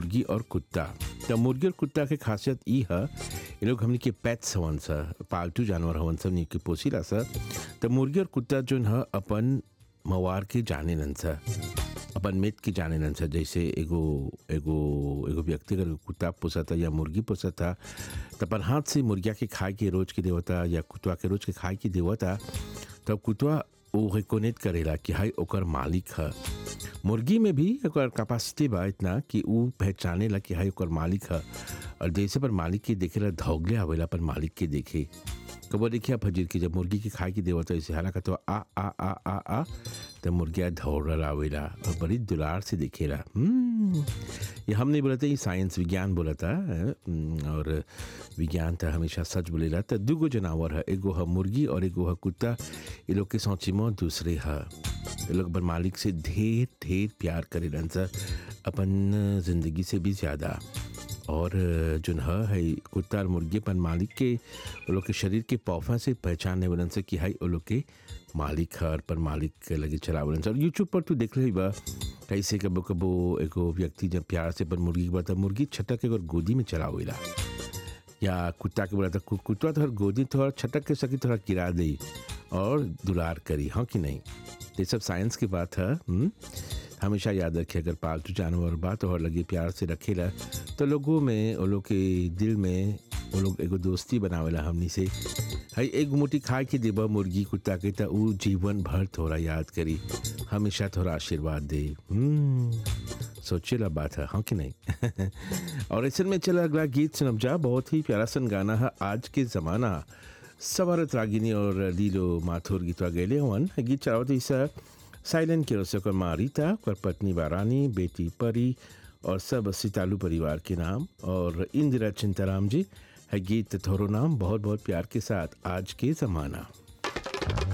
मुर्गी और कुत्ता त मुर्गी और कुत्ता के खासियत ई है ये लोग हमनी के पेट्स हवन सा पालतू जानवर हवन सा हमनी के पोसीला सा त मुर्गी और कुत्ता जोन है अपन मवार के जाने लन सा अपन मित के जाने लन सा जैसे एगो एगो एगो व्यक्ति अगर कुत्ता पोसता या मुर्गी पोसता त अपन हाथ से मुर्गिया के खाए के रोज के देवता या कुतवा के रोज के खाए के देवता तब कुतवा वो रिकोनेट करेला कि हाई ओकर मालिक है मुर्गी में भी ओकर कैपेसिटी बा इतना कि ऊ पहचाने ला कि हाई ओकर मालिक है और जैसे पर मालिक के देखेला धौगले आवेला पर मालिक के देखे कबो देखिए फजीर की जब मुर्गी के खाए की देवता ऐसे हालांकि तो आ आ आ आ आ तब मुर्गिया दौड़ आवेला और बड़ी दुलार से देखेला हम्म, ये हम नहीं बोलते ये साइंस विज्ञान बोला था और विज्ञान था हमेशा सच बोलेला तो दूगो जनावर है एगो है मुर्गी और एगो है कुत्ता ये लोग के सोची में दूसरे है ये लोग अपन मालिक से ढेर ढेर प्यार करे सर अपन जिंदगी से भी ज़्यादा और जो है है कुत्ता और मुर्गी अपन मालिक के वो लोग के शरीर के पौफा से पहचानने वालन से कि हाई वो लोग के मालिक है और पर मालिक के लगे चलावलन से और यूट्यूब पर तू देख ले बा कैसे कबो कबो एगो व्यक्ति जब प्यार से पर मुर्गी के बता मुर्गी छटक के और गोदी में चलावेला या कुत्ता के बोला था कु- कुत्ता थोड़ा गोदी थोड़ा छटक के सकी थोड़ा गिरा दे और दुलार करी हाँ कि नहीं ये सब साइंस की बात है हम्म? हमेशा याद रखे अगर पालतू जानवर बात और लगे प्यार से रखेला तो लोगों में वो लोग के दिल में वो लोग एगो दोस्ती बनावेला हमनी से हई एक मुट्ठी खा के देबा मुर्गी कुत्ता के त ऊ जीवन भर थोड़ा याद करी हमेशा थोड़ा आशीर्वाद दे हम्म, सोचेला बात है हाँ कि नहीं और ऐसे में चला अगला गीत सुनब जा बहुत ही प्यारा सन गाना है आज के ज़माना सवारत रागिनी और लीलो माथुर गीतवा गेले हवन गीत चलावत इस साइलेंट के रस ओकर माँ रीता ओकर पत्नी वारानी बेटी परी और सब सितालू परिवार के नाम और इंदिरा चिंताराम जी है गीत थोरो नाम बहुत बहुत प्यार के साथ आज के ज़माना